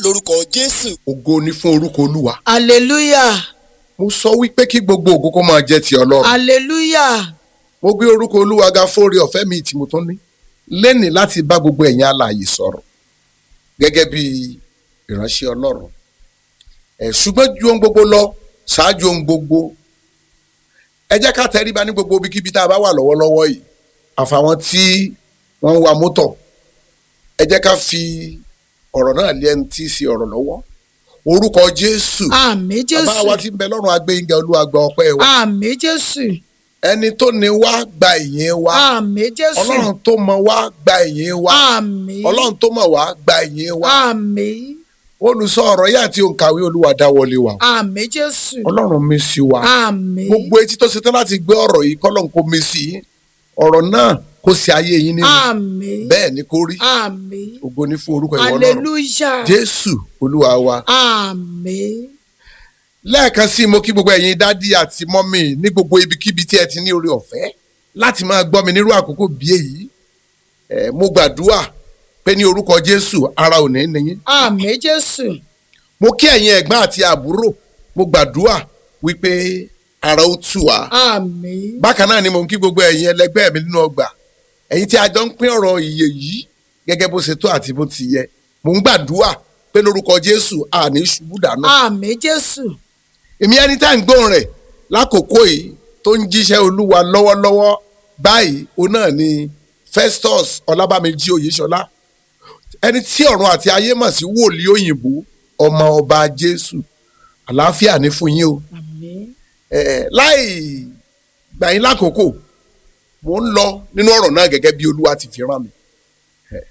lórúkọ jésù. ògo ni fún orúkọ olúwa. hallelujah mo sọ wípé kí gbogbo ògo kó máa jẹ́ ti ọlọ́run. hallelujah mo gbé orúkọ olúwa ga fóore ọ̀fẹ́ mi tí mo tún ní. lẹ́nì láti bá gbogbo ẹ̀yin alààyè sọ̀rọ̀ gẹ́gẹ́ bí ìránṣẹ́ ọlọ́run. ẹ̀ ṣùgbọ́n ju ohun gbogbo lọ ṣáájú ohun gbogbo. ẹ jẹ́ ká tẹríba ní gbogbo ibikíbi tá a bá wà lọ́wọ́lọ́wọ́ yìí. àfàwọn tí wọ́n ń wa mọ́tò. ẹ jẹ́ ká fi ọ̀rọ̀ náà lé ẹni tí í ṣe ọ̀rọ̀ lọ́wọ́. orúkọ jésù. àmín bàbá wa jésù tí ń bẹ lọ́rùn agbẹ́yìnga olúwa gba ọpẹ́ wa. àmín jésù ẹni tó ní wá gba ìyìn wa. àmín jésù ọlọ́run tó mọ wá gba ìyìn wa. àmín ọlọ́run tó mọ̀ wá gba ìyìn wa. àmín olùsọ ọ̀rọ̀ yìí àti òǹkàwé olúwa dáwọlé wa. àmín jésù ọlọ́run mi sí wa. àmín gbogbo etí tó ṣetán láti gbé ọ̀rọ̀ yìí kọ́lọ́n kó mi sí i. ọ̀rọ̀ náà kó sí ayé yín nínú. àmín bẹ́ẹ̀ ni kó rí. àmín ògo ni fún orúkọ ìwọ ọlọ́run. hallelujah jésù olúwa wa. àmín lẹ́ẹ̀kan sí i mo kí gbogbo ẹ̀yin dádì àti mọ́mì ní gbogbo ibikíbi tí ẹ ti ní oore ọ̀fẹ́ láti máa gbọ́ mi nírú àkókò bí èyí Eh, mo gbàdúrà pé ní orúkọ jésù ara ò ní níyín àmín jésù mo kí ẹ̀yin ẹ̀gbọ́n àti àbúrò mo gbàdúrà wípé ara ó tù wá àmín bákan náà ni mo ń kí gbogbo ẹ̀yin ẹlẹgbẹ́ mi nínú ọgbà ẹ̀yin tí a jọ ń pín ọ̀rọ̀ ìyè yìí gẹ́gẹ́ bó ṣe tó àti bó ti yẹ mo ń gbàdúrà pé lórúkọ jésù àní ṣubú dànù àmín jésù èmi ẹni tá à ń gbóhùn rẹ̀ lákòókò yìí tó ń jíṣẹ́ olúwa lọ́wọ́lọ́wọ́ báyìí òun náà ni Festus Ọlábàmíjì Oyèṣọlá ẹni tí ọ̀run àti ayé mọ̀ sí wòlíì òyìnbó ọmọ ọba Jésù àlàáfíà ní fún yín o àmín Eh, láì gbà yín lákòókò mò ń lọ nínú ọ̀rọ̀ náà gẹ́gẹ́ bí olúwa ti fi rán mi. Eh,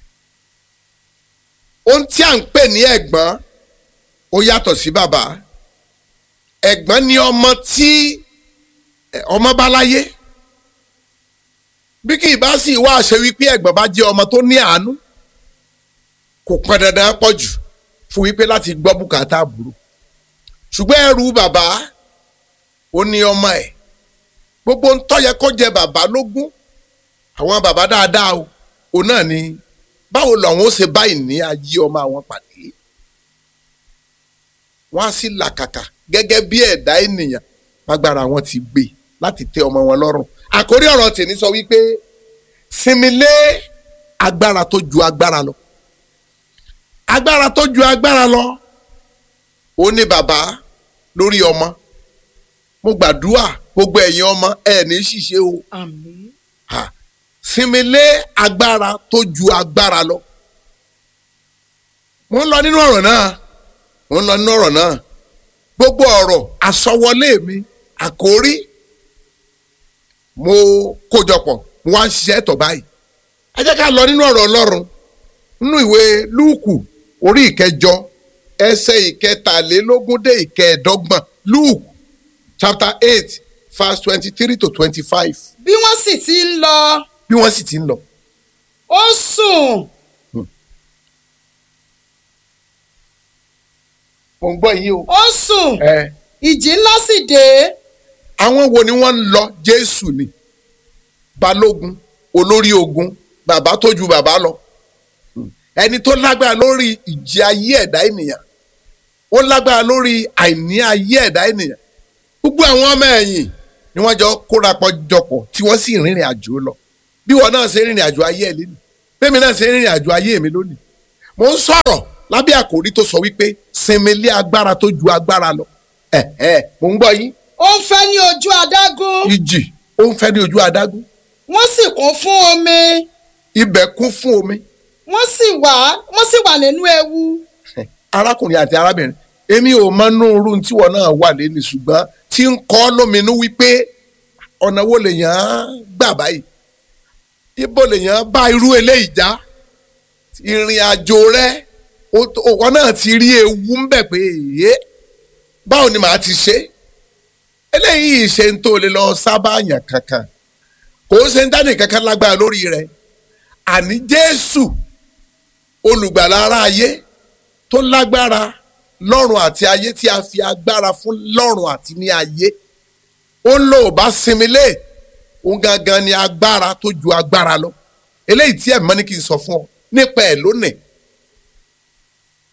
ohun tí à ń pè ní ẹ̀gbọ́n ó yàtọ̀ sí bàbá ẹ̀gbọ́n ni ọmọ tí eh, ọmọ bá láyé bí kì í bá sì wá àṣẹ wípé ẹ̀gbọ́n bá jẹ́ ọmọ tó ní àánú kò pọn dandan pọ̀ jù fún wípé láti gbọ́ bùkátà àbúrò ṣùgbọ́n ẹrù bàbá ó ní ọmọ ẹ̀ gbogbo ń tó yẹ kó jẹ bàbá lógún àwọn bàbá dáadáa o òun náà ni báwo làwọn ó ṣe báyìí ní ayé ọmọ àwọn pàdé wọn á sì làkàkà gẹ́gẹ́ bí ẹ̀dá ènìyàn lágbára wọn ti gbé láti tẹ́ ọmọ wọn lọ́rùn àkórí ọ̀rọ̀ tèmi sọ wípé sinmi lé agbára tó ju agbára lọ agbára tó ju agbára lọ ó ní bàbá lórí ọmọ mo gbàdúrà gbogbo ẹ̀yin ọmọ ẹ̀ ní ṣìṣe o àmín ha sinmi lé agbára tó ju agbára lọ. mo ń lọ nínú ọ̀rọ̀ náà mo ń lọ nínú ọ̀rọ̀ náà gbogbo ọ̀rọ̀ àsọwọlé mi àkórí mo kójọpọ̀ mo wá ń ṣiṣẹ́ tọ̀ báyìí. ẹ jẹ́ ká lọ nínú ọ̀rọ̀ ọlọ́run nínú ìwé lúùkù orí ìkẹjọ ẹsẹ̀ ìkẹtàlélógún dé ìkẹẹ̀dọ́gbọ̀n lúùkù chapter eight verse twenty-three to twenty-five bí wọ́n sì ti ń lọ bí wọ́n sì ti ń lọ. ó sùn mo ń gbọ́ yìí o. ó sùn ẹ ìjì ńlá sì dé àwọn wo ni wọ́n ń lọ jésù ni balógun olórí ogun bàbá tó ju bàbá lọ ẹni tó lágbára lórí ìjì ayé ẹ̀dá ènìyàn ó lágbára lórí àìní ayé ẹ̀dá ènìyàn gbogbo àwọn ọmọ ẹ̀yìn ni wọ́n jọ kórapọ̀ jọpọ̀ tí wọ́n sì rìnrìn àjò lọ bí wọn náà ṣe rìnrìn àjò ayé ẹ̀ lónìí bẹ́ẹ̀ mi náà ṣe rìnrìn àjò ayé mi lónìí mo ń sọ̀rọ̀ lábẹ́ àkòrí tó sọ wípé sinmi lé agbára tó ju agbára lọ ẹ̀ ẹ̀ mo ń gbọ́ yín ó ń fẹ́ ní ojú adágún ìjì ó ń fẹ́ ní ojú adágún wọ́n sì kún fún omi ibẹ̀ kún fún omi wọ́n sì wà wọ́n sì wà nínú ewu arákùnrin àti arábìnrin èmi ò mọ inú irú tíwọ náà wà lẹ́nu ṣùgbọ́n tí ń kọ́ lóminú wípé ọ̀nà wo lèèyàn gbà báyìí ibo lèèyàn bá irú eléyìí já ìrìn àjò rẹ òwò náà ti rí ewu ń bẹ̀ pé èyí báwo ni màá ti ṣe eléyìí ṣe ń tó lè lọ sábà yàn kankan kò ń ṣe ń dání kankan lágbára lórí rẹ àní Jésù olùgbàlà ara ayé tó lágbára lọ́run àti ayé tí a fi agbára fún lọ́run àti ní ayé ó ń lò bá sinmi lé òun gangan ni agbára tó ju agbára lọ eléyìí tí ẹ̀ mọ́ ní kí n sọ fún ọ nípa ẹ̀ lónìí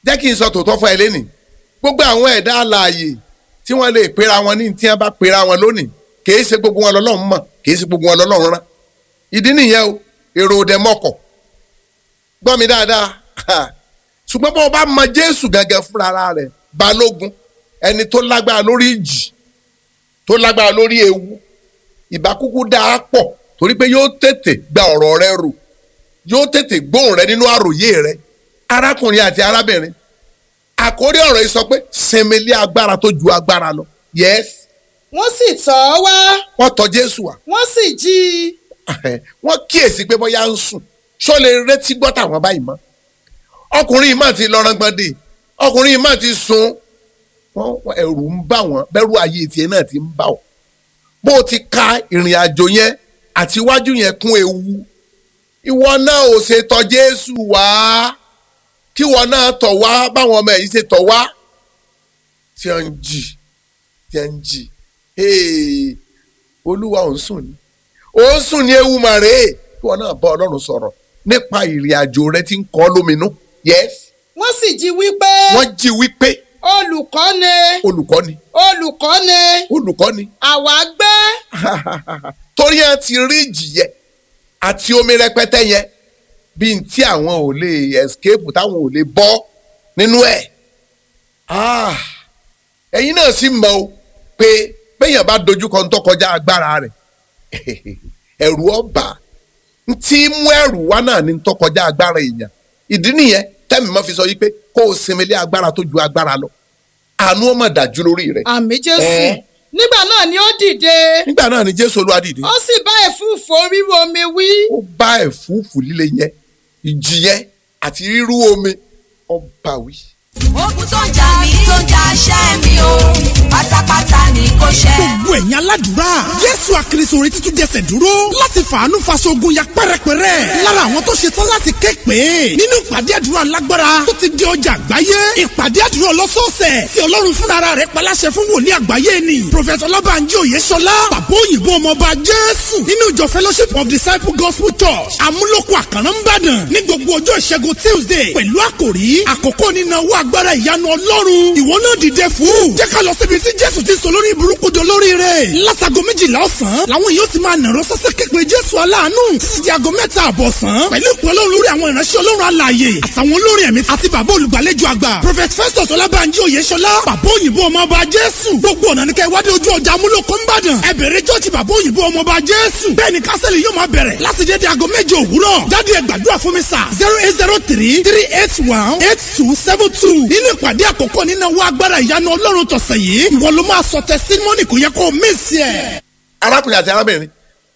jẹ́ kí n sọ tòótọ́ fún ẹ lẹ́nìí gbogbo àwọn ẹ̀dá alààyè tí wọ́n lè pera wọn ní tí wọ́n bá pera wọn lónìí kìí ṣe gbogbo wọn lọ́lọ́run mọ̀ kìí ṣe gbogbo wọn lọ́lọ́run rán ìdí nìyẹn o èrò òdẹ mọ́kọ̀ gbọ́ mi dáadáa ṣùgbọ́n bó o bá mọ Jésù gẹ́gẹ́ fúnra rẹ̀ balógun ẹni tó lágbára lórí ìjì tó lágbára lórí ewu ìbákúkú dáa pọ̀ torí pé yóò tètè gba ọ̀rọ̀ rẹ rò yóò tètè gbóhùn rẹ nínú àròyé rẹ arákùnrin àti arábìnrin àkórí ọ̀rọ̀ yìí sọ pé sinmi lé agbára tó ju agbára lọ yes wọ́n sì tọ̀ ọ́ wá wọ́n tọ̀ Jésù wá wọ́n sì jí i wọ́n kíyèsí pé bóyá ń sùn ṣó lè retí gbọ́ tàwọn báyìí mọ́ ọkùnrin yìí má ti lọ rangbọ̀ndé ọkùnrin yìí má ti sùn wọ́n ẹ̀rù ń bà wọ́n bẹ̀rù ayé tiẹ̀ náà ti ń bà wọ́n bó o ti ka ìrìn àjò yẹn àti iwájú yẹn kún ewu ìwọ náà ò ṣe tọ̀ Jésù wá kí ìwọ náà tọ̀ wá báwọn ọmọ yìí ṣe tọ̀ wá tí wọ́n ń jì tí wọ́n ń jì olúwa ò ń sùn ni ó ń sùn ní ewu màrè kí ìwọ náà bá Ọlọ́run sọ̀rọ̀ nípa ìrìn àjò rẹ tí ń kọ́ lóminú yes wọ́n sì jí wípé wọ́n jí wípé olùkọ́ni olùkọ́ni olùkọ́ni olùkọ́ni àwa gbé torí ẹ ti rí ìjì yẹn àti omi rẹpẹtẹ yẹn bí n tí àwọn ò lè escape táwọn ò lè bọ́ nínú ẹ̀ ẹ̀yin náà sì mọ̀ o pé béèyàn bá dojúkọ ń tó kọjá agbára rẹ̀ ẹ̀rù ọba tí mú ẹ̀rù wá náà ní tó kọjá agbára èèyàn ìdí nìyẹn tẹ́mi mọ́ fi sọ yìí pé kó o sinmi lé agbára tó ju agbára lọ àánú ó mà dájú lórí rẹ̀ àmì Jésù Ẹ́. nígbà náà ni ó dìde nígbà náà ni Jésù Olúwa dìde ó sì bá ẹ̀fúùfù ríru omi wí ó bá ẹ̀fúùfù líle yẹn ìjì yẹn àti rírú omi ọba wí. ogun tó ń jà mí tó ń jà ṣẹ́ mi o pátápátá ni kò ṣẹ́. gbogbo ẹ̀yin aládùúrà jésù àkìrìsòrè títún jẹsẹ̀ dúró láti fàánú faṣogun ya pẹ́rẹpẹ́rẹ́ lára àwọn tó ṣe tán láti ké pé nínú ìpàdé àdúrà lágbára tó ti di ọjà àgbáyé ìpàdé àdúrà ọlọ́sọ̀ọ̀sẹ̀ tí ọlọ́run fúnra rẹ̀ paláṣẹ fún wòlíì àgbáyé ni prophet ọlọ́bànjí òyeṣọlá bàbá òyìnbó ọmọọba jésù nínú ìjọ fellowship of disciple gospel church amúlòkọ àkàrà ńbàdàn ní gbogbo ọjọ́ ìṣẹ́gun tuesday pẹ̀lú àkòrí àkókò nínáwó agbára ìyanu ọlọ́run ìwọ náà dìde fún jẹ́ ká lọ síbi tí jésù ti sọ lórí burúkú do lórí rẹ̀ látago méjìlá ọ̀sán làwọn yóò ti máa nàró sọ́sẹ́ képe jésù aláàánú títí di aago mẹ́ta àbọ̀ sán pẹ̀lú ìpè ọlọ́run lórí àwọn ìránṣẹ́ ọlọ́run alààyè àtàwọn olórin ẹ̀mí àti bàbá olùgbàlejò àgbà prophet festus ọlábànjí oyèṣọlá bàbá òyìnbó ọmọọba jésù gbogbo ọ̀nà ní kẹ́ wádìí ojú ọjà amúlòkó ńbàdàn ẹ bẹ̀rẹ̀ jọ́ọ̀jì bàbá òyìnbó ọmọọba jésù bẹ́ẹ̀ ni kásẹ̀lì yóò máa bẹ̀rẹ̀ láti dédé aago méje òwúrọ̀ jáde ẹ gbàdúrà fún mi sà zero eight zero three three eight one eight two seven two nínú ìpàdé àkọ́kọ́ nínú owó agbára ìyanu ọlọ́run tọ̀sẹ̀ yìí ìwọ ló máa sọ tẹsítímọ́nì kò yẹ kó o mísì ẹ̀. arákùnrin àti arábìnrin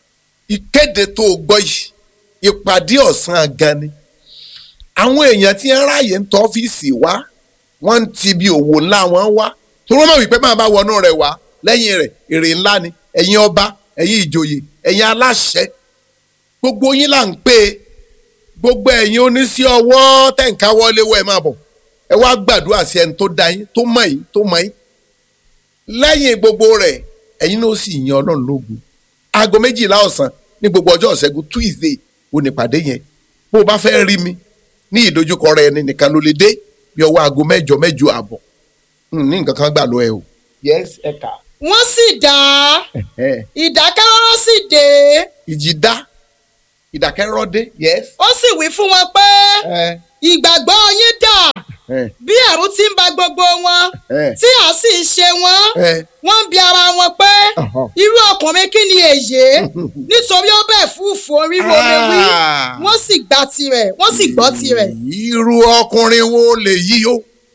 ìkéde tó o gbọ́ yìí ìpàdé ọ̀sán gan ni àwọn èèyàn tí ń ráàyè ń tọ́ ọ́fíìsì wá wọ́n ń ti bí òwò ńlá wọn wá tó wọ́n mọ̀ wípé máa bá wọnú rẹ̀ wá lẹ́yìn rẹ̀ èrè ńlá ni ẹ̀yin ọba ẹ̀yin ìjòyè ẹ̀yin aláṣẹ gbogbo yín là ń pè é gbogbo ẹ̀yin oníṣẹ́ ọwọ́ tẹ̀ǹká wọlé wọ ẹ̀ máa bọ̀ ẹ wá gbàdúrà sí ẹni tó dá yín tó mọ̀ yín tó mọ̀ yín lẹ́yìn gbogbo rẹ̀ ẹ̀yin náà sì yan ọlọ́run lógo aago méjìlá ọ̀sán ní gbogbo ọjọ́ ìṣẹ́gun tuesday ò ní pàdé yẹn bó o bá fẹ́ rí mi ní ìdojúkọ rẹ ẹni nìkan ló lè dé bí ọwọ́ aago mẹ́jọ mẹ́jọ àbọ̀ Hmm, ní nǹkan kan gbà lọ ẹ o. yes ẹ kà. wọ́n sì dá ìdákẹ́rọ́rọ́ sì dé ìjì dá ìdákẹ́rọ́ dé yes. ó sì wí fún wọn pé ẹ ìgbàgbọ́ yín dà ẹ bí ẹ̀rù ti ń ba gbogbo wọn ẹ tí à sì ń ṣe wọ́n ẹ wọ́n ń bi ara wọn pé Ọ̀hán. irú ọkùnrin kí ni èyí nítorí ó bẹ̀ fúùfù oríwo omi wí Ah. wọ́n sì gba tirẹ̀ wọ́n sì gbọ́ tirẹ̀. irú ọkùnrin wo lè yí o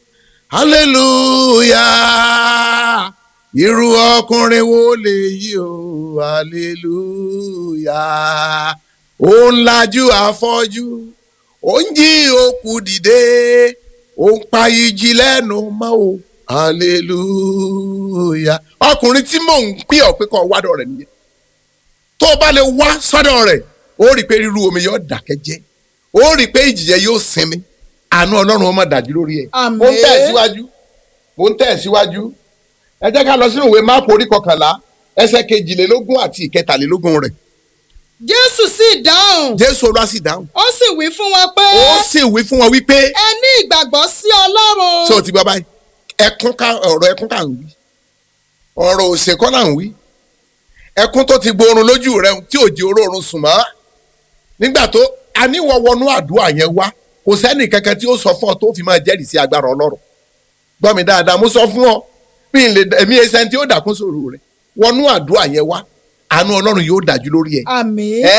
hallelujah irú ọkùnrin wo lè yí o hallelujah ó ń lajú afọ́jú ó ń jí òkú dìde ó ń pa ìjì lẹ́nu mọ́ o hallelujah ọkùnrin tí mò ń pè ọ́ pé kó wádọ̀ rẹ̀ nìyẹn tó o bá lè wá sọ́dọ̀ rẹ̀ ó rí i pé rírú omi yóò dákẹ́ jẹ́ ó rí i pé ìjìyẹ yóò sinmi àánú ọlọ́run ó máa dájú lórí ẹ̀. Àmín. mo ń tẹ̀ síwájú mo ń tẹ̀ síwájú ẹ jẹ́ ká lọ sínú ìwé máàpù orí kọkànlá ẹsẹ̀ kejìlélógún àti ìkẹtàlélógún rẹ̀ jésù sì dáhùn jésù olúwa sì dáhùn ó sì wí fún wọn pé ó sì wí fún wọn wípé ẹ ní ìgbàgbọ́ sí ọlọ́run ṣé o ti gbọ́ báyìí ẹkún ká ọ̀rọ̀ ẹkún ká ń wí ọ̀rọ̀ òṣèkọ́ là ń wí ẹkún tó ti gborun lójú rẹ tí ò di orórun sùn mọ́ nígbà tó aníwọ̀ wọnú àdúrà yẹn wá kò sẹ́nì kankan tí ó sọ fún ọ tó fi máa jẹ́rìí sí agbára ọlọ́run gbọ́ mi dáadáa mo sọ fún ọ bí n lè ẹ̀mí ẹsẹ̀ tí ó dàkún sòrò rẹ wọnú àdúrà yẹn wá àánú ọlọ́run yóò dájú lórí ẹ àmín ẹ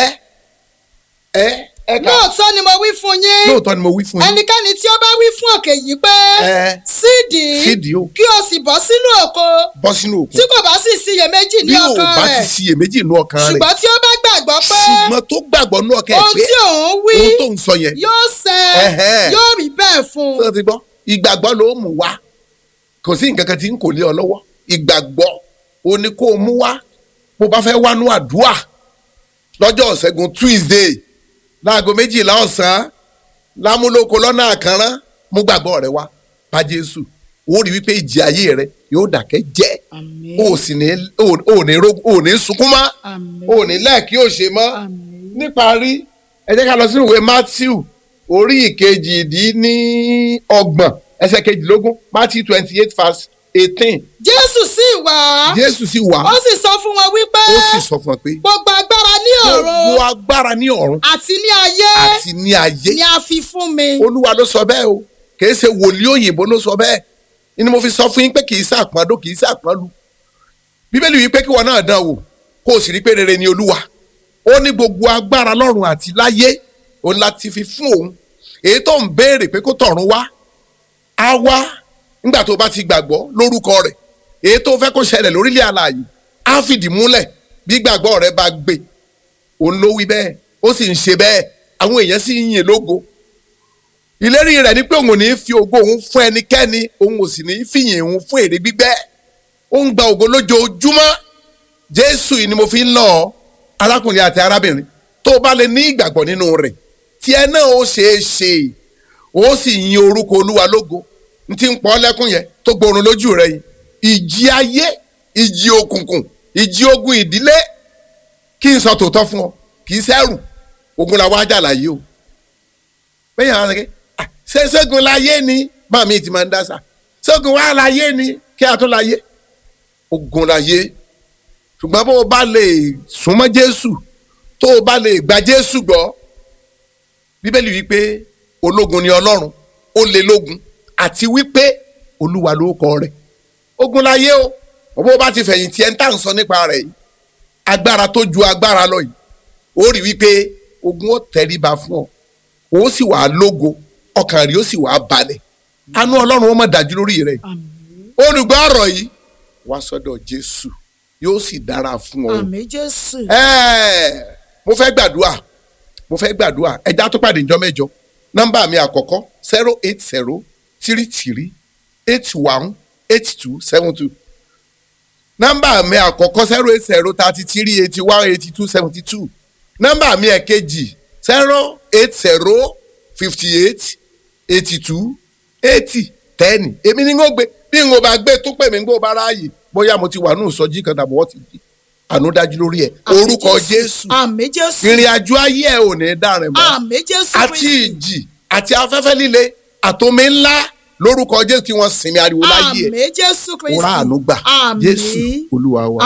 ẹ ẹ ká lóòótọ́ ni mo wí fún yín lóòótọ́ ni mo wí fún yín ẹnikẹ́ni tí ó bá wí fún òkè yìí pé ẹ sídìí sídìí o kí o sì bọ́ sínú òko bọ́ sínú òkun tí kò bá sì síyèméjì ní bí ò ọkàn bá ti rẹ̀ ṣiyèméjì inú ọkàn rẹ̀ ṣùgbọ́n tí ó bá gbàgbọ́ pé ṣùgbọ́n tó gbàgbọ́ inú ọkàn ẹ̀ ohun pé tí òun wí ohun tó ń sọ yẹn yóò ṣẹ Ẹ̀hẹ́. yóò rí bẹ́ẹ̀ fún tó un ti gbọ́ ìgbàgbọ́ ló mú wá kò sí nǹkan kan tí ń kò lé ọ lọ́wọ́ ìgbàgbọ́ o ní kó o mú wá bó bá fẹ́ wánú àdúrà lọ́jọ́ ọ̀sẹ̀gun Tuesday láago méjìlá ọ̀sán lámúlòkọ lọ́nà àkànrán mú gbàgbọ́ rẹ wá bá Jésù ó rí wípé ìjì ayé rẹ yóò dàkẹ́ jẹ́ àmín o sì ní o ò ní ro- o ò ní sunkún mọ́ àmín o ò ní lẹ́ẹ̀kí ò ṣe mọ́ àmín níparí ẹ jẹ́ ká lọ sínú ìwé Matthew orí ìkejì-dín-ní-ọgbọ̀n ẹsẹ̀ kejìlélógún Matthew twenty eight verse eighteen jésù sì wá Jésù sì wá ó sì sọ fún wọn wípé ó sì sọ fún ọ pé gbogbo agbára ní gbogbo ọ̀run agbára ní ọ̀run àti ní ayé àti ní ayé ni a fi fún mi Olúwa ló sọ bẹ́ẹ̀ o kìí ṣe wòlíì òyìnbó ló sọ bẹ́ẹ̀ ni mo fi sọ fún yín pé kìí ṣàpọ́ndó kìí ṣàpọ́nlu Bíbélì wí pé kí wọn náà dán wò kó o sì rí pé rere ni Olúwa ó ní gbogbo agbára lọ́run àti láyé òun láti fi fún òun èyí tó ń béèrè pé kó tọ̀run wá á wá nígbà tó bá ti gbàgbọ́ lórúkọ rẹ̀ èyí tó fẹ́ kó ṣẹlẹ̀ lórílẹ̀ alààyè á fìdí múlẹ̀ bí gbàgbọ́ rẹ̀ bá gbé òun ló wí bẹ́ẹ̀ ó sì ń ṣe bẹ́ẹ̀ àwọn èèyàn sì ń yìn lógo ìlérí rẹ̀ ni pé òun ò ní fi ògo òun fún ẹnikẹ́ni òun ò sì ní fìyìn òun fún èrè gbígbẹ́ ó ń gba ògo lójoojúmọ́ jésù yìí ni mo fi ń lọ ọ arákùnrin àti arábìnrin tó o bá lè ní ìgbàgbọ́ nínú rẹ̀ tí ẹ náà ó ṣeé ṣe ó sì yin orúkọ olúwa lógo n ti ń pọ́ lẹ́kùn yẹn tó gbórun lójú rẹ̀ yìí ìjì ayé ìjì òkùnkùn ìjì ogun ìdílé kí n sọ tòótọ́ fún ọ kì í sẹ́rù ogun làwọn ajá láyé o bẹ́ẹ̀ yàrá sẹ́kẹ́ ṣé ṣẹ́gun láyé ni bá mi ti máa ń dáṣà ṣẹ́gun wà láyé ni kí a tó láyé ogun láyé ṣùgbọ́n bó o bá lè súnmọ́ Jésù tó o bá lè gba Jésù gbọ́ bíbélì wípé ológun ni Ọlọ́run ó lé lógun àti wípé Olúwa ló kọ rẹ̀ ogun láyé o bó o bá ti fẹ̀yìntì ẹ̀ ń tà ń sọ nípa rẹ̀ yìí agbára tó ju agbára lọ yìí ó rí wípé ogun ó tẹríba fún ọ ó sì wà lógo ọkàn rí ó sì wà balẹ̀ àánú ọlọ́run ó mọ̀ dájú lórí rẹ̀ olùgbọ́ ọ̀rọ̀ yìí wá sọ́dọ̀ jésù yóò sì dára fún ọ. àmín jésù Ẹ́ẹ̀, mo fẹ́ gbàdúrà mo fẹ́ gbàdúrà ẹja tó pàdé ìjọ mẹ́jọ nọ́mbà mi àkọ́kọ́ zero eight zero three three eight one eight two seven two nọ́mbà mi àkọ́kọ́ zero eight zero thirty three eighty one eighty two seventy two nọ́mbà mi ẹ̀kejì zero eight zero fifty eight eighty two eighty ten èmi ni n ó gbé bí n ò bá gbé tó pè mí n gbó bá ráàyè bóyá mo ti wà ní ìsọjí kan tàbí wọ́n ti di àánú dájú lórí ẹ̀ orúkọ jésù àmín jésù ìrìn àjò ayé ẹ̀ ò ní dàrin mọ́ àmín jésù àti Kristi. ìjì àti afẹ́fẹ́ líle àtomi ńlá lórúkọ jésù kí wọ́n sinmi ariwo láyé ẹ̀ àmín jésù kristi wọ́n rà àánú gbà àmín jésù olúwa wa.